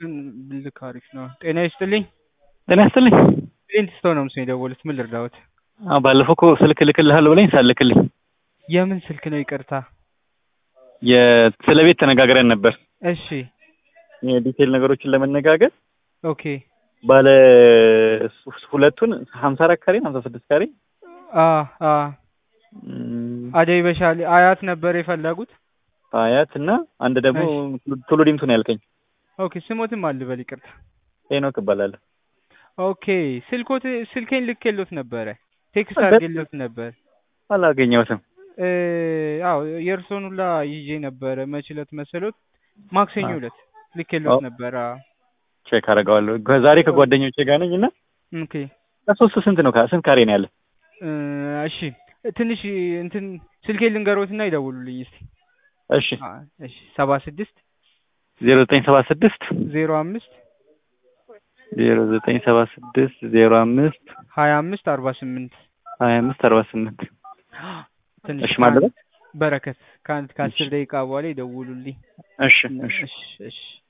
ብልክ አሪፍ ነው። ጤና ይስጥልኝ። ጤና ይስጥልኝ። ፕሪንት ስቶን ነው ምስል የደወሉት። ምን ልርዳዎት? አዎ ባለፈው እኮ ስልክ ልክልሃለሁ ብለኝ ሳልክልኝ የምን ስልክ ነው? ይቅርታ። የስለ ቤት ተነጋግረን ነበር። እሺ የዲቴል ነገሮችን ለመነጋገር ኦኬ። ባለ ሁለቱን ሀምሳ አራት ካሬ ሀምሳ ስድስት ካሬ አ አ ም፣ አደይ በሻሌ አያት ነበር የፈለጉት። አያት እና አንድ ደግሞ ቱሉ ዲምቱ ነው ያልከኝ። ኦኬ ስሞትም አልበል ይቅርታ። ሄኖክ እባላለሁ። ኦኬ ስልኮት ስልኬን ልኬሎት ነበረ ቴክስት በ- አድርጌሎት ነበር። አላገኘሁትም። እ አዎ የእርሶን ሁላ ይዤ ነበረ መች ዕለት መሰሎት? ማክሰኞ አ- ዕለት ልኬሎት አዎ። ነበረ። አዎ። ቼክ አደርገዋለሁ። ዛሬ ከጓደኞቼ ጋር ነኝ እና ኦኬ ከሶስት ስንት ነው ካ- ስንት ካሬ ነው ያለ? እ እሺ ትንሽ እንትን ስልኬን ልንገሮትና ይደውሉልኝ እስቲ። እሺ አ እሺ ሰባ ስድስት ዜሮ ዘጠኝ ሰባ ስድስት ዜሮ አምስት ዜሮ ዘጠኝ ሰባ ስድስት ዜሮ አምስት ሀያ አምስት አርባ ስምንት ሀያ አምስት አርባ ስምንት ትንሽ እሺ ማለት ነው። በረከት ከአንድ ከአስር ደቂቃ በኋላ ይደውሉልኝ። እሺ እሺ እሺ እሺ